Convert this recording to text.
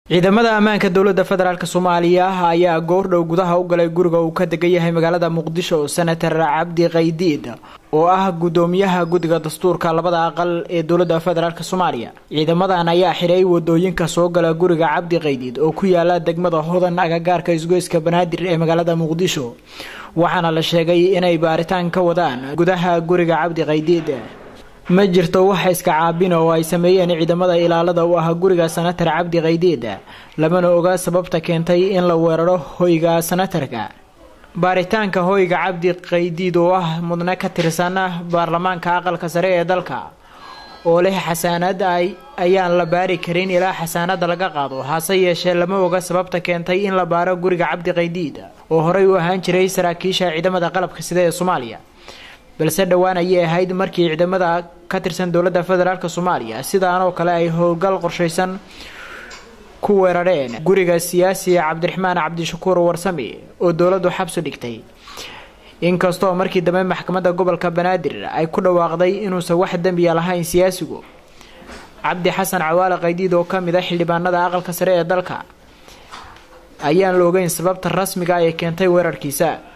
ciidamada ammaanka dowladda federaalk soomaaliya ayaa goordhow gudaha u galay guriga uu ka degan yahay magaalada muqdisho senator cabdi qaydiid oo ah gudoomiyaha guddiga dastuurka labada aqal ee dowladda federaalk soomaaliya ciidamadan ayaa xiray wadooyinka soo gala guriga cabdi qaydiid oo ku yaala degmada hodan agagaarka isgoyska banaadir ee magaalada muqdisho waxaana la sheegay inay baaritaan ka wadaan gudaha guriga cabdi qaydiid ma jirto wax iska caabina oo ay sameeyeen ciidamada ilaalada u ah guriga senatar cabdi qaydiid lamana oga sababta keentay in la weeraro hoyga senatarka baaritaanka hoyga cabdi qaydiid oo ah mudne ka tirsan baarlamaanka aqalka sare ee dalka oo leh xasaanad ayaan la baari karin ilaa xasaanada laga qaado hase yeeshee lama oga sababta keentay in la baaro guriga cabdi qaydiid oo horey u ahaan jiray saraakiisha ciidamada qalabka sida ee soomaaliya balse dhowaan ayay ahayd markii ciidamada ka tirsan dowladda federaalk soomaaliya sidaan oo kale ay howlgal qorshaysan ku weerareen guriga siyaasiga cabdiraxmaan cabdishakuur warsame oo dowladdu xabsu dhigtay inkastoo markii dambe maxkamadda gobolka banaadir ay ku dhawaaqday inuusan wax dembiya lahayn siyaasigu cabdi xasan cawaale qaydiid oo ka mid a xildhibaanada aqalka sare ee dalka ayaan la ogeyn sababta rasmiga ee keentay weerarkiisa